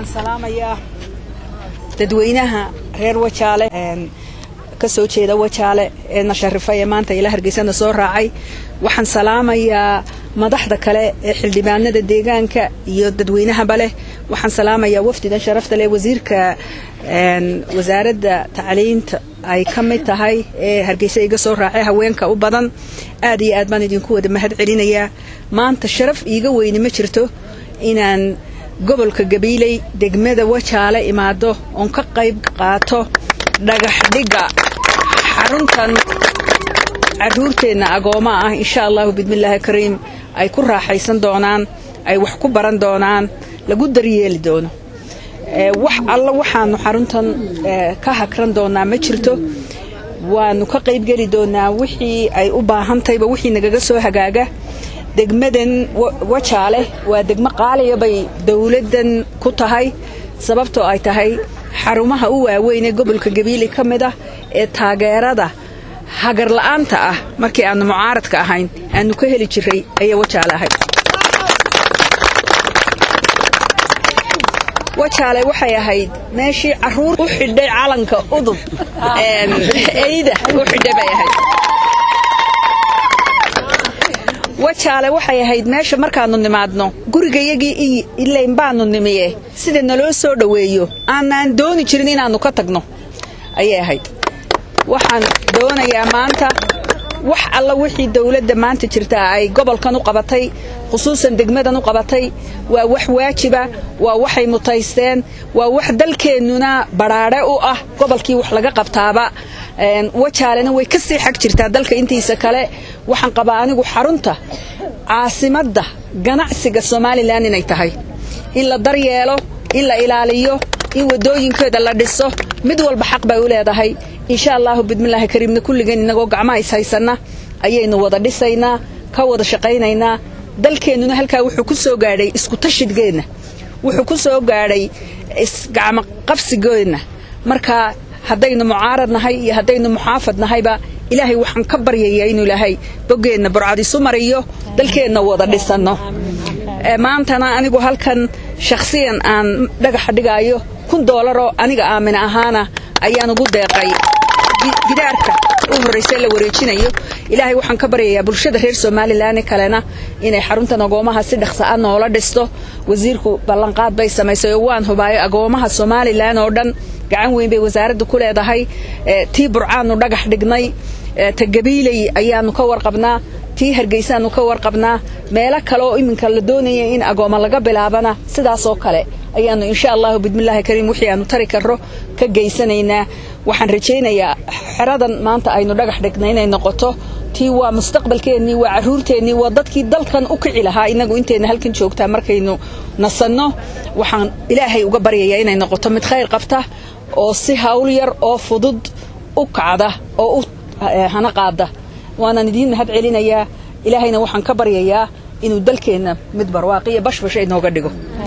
waxaan salaamayaa dadweynaha reer wajaale ka soo jeeda wajaale ee na sharifay ee maanta ila hargeysana soo raacay waxaan salaamayaa madaxda kale ee xildhibaanada deegaanka iyo dadweynahaba leh waxaan salaamayaa wafdidan sharafta leh wasiirka wasaaradda tacliinta ay ka mid tahay ee hargeysa iga soo raacay haweenka u badan aad iyo aad baan idinku wada mahad celinayaa maanta sharaf iiga weyni ma jirto inaan gobolka gabiiley degmada wajaale imaado oon ka qayb qaato dhagax dhigga xaruntan caruurteenna agooma ah insha allahu bidmillaahi kariim ay ku raaxaysan doonaan ay wax ku baran doonaan lagu daryeeli doono wax alla waxaanu xaruntan ka hakran doonaa ma jirto waanu ka qaybgeli doonaa wixii ay u baahantayba wixii nagaga soo hagaaga degmadan wajaale waa degmo qaaliya bay dowladdan ku tahay sababtoo ay tahay xarumaha u waaweyn ee gobolka gabiili ka mid ah ee taageerada hagarla'aanta ah markii aanu mucaaradka ahayn aanu ka heli jiray ayay wajaale ahayd wajaale waxay ahayd meeshii caruur u xidhay calanka udub eyda u xidhay bay ahayd wajaale waxay ahayd meesha markaanu nimaadno gurigayagii ilayn baanu nimiye sida naloo soo dhoweeyo aanaan dooni jirin inaannu ka tagno ayay ahayd waxaan doonayaa maanta wax alla wixii dowladda maanta jirta ay gobolkan u qabatay khusuusan degmadan u qabatay waa wax waajiba waa waxay mutaysteen waa wax dalkeennuna badhaadhe u ah gobolkii wax laga qabtaaba wajaalena way ka sii xag jirtaa dalka intiisa kale waxaan qabaa anigu xarunta caasimadda ganacsiga somalilan inay tahay in la daryeelo in la ilaaliyo in wadooyinkeeda la dhiso mid walba xaq bay u leedahay insha allahu bidmillaahi kariimna kulligeen inagoo gacmaha is haysanna ayaynu wada dhisaynaa ka wada shaqaynaynaa dalkeennuna halkaa wuxuu ku soo gaadhay iskutashidgeenna wuxuu ku soo gaadhay isgacmo qabsigeenna marka haddaynu mucaarad nahay iyo haddaynu muxaafad nahayba ilaahay waxaan ka baryayaa inuu ilaahay boggeenna burcadisu mariyo dalkeenna wada dhisanno maantana anigu halkan shakhsiyan aan dhagaxa dhigaayo kun doolaroo aniga aamin ahaana ayaan ugu deeqay gidaarka u horrayse la wareejinayo ilaahay waxaan ka baryayaa bulshada reer somalilan kalena inay xaruntan agoomaha si dhaqsa a noola dhisto wasiirku ballanqaad bay samaysay oo waan hubaayo agoomaha somalilan oo dhan gacan weyn bay wasaaradda ku leedahay tii burcaanu dhagax dhignay ta gabiiley ayaanu ka warqabnaa tii hargeysaanu ka warqabnaa meelo kale oo iminka la doonaya in agooma laga bilaabana sidaasoo kale ayaanu insha allahu bidmillaahi kariim wixii aanu tari karro ka geysanaynaa waxaan rajaynayaa xeradan maanta aynu dhagax dhignay inay noqoto tii waa mustaqbalkeennii waa caruurteennii waa dadkii dalkan u kici lahaa inagu intayna halkan joogtaa markaynu nasanno waxaan ilaahay uga baryayaa inay noqoto mid khayr qabta oo si hawl yar oo fudud u kacda oo u hana qaada waanaan idiin mahad celinayaa ilaahayna waxaan ka baryayaa inuu dalkeenna mid barwaaqiya bashbash inooga dhigo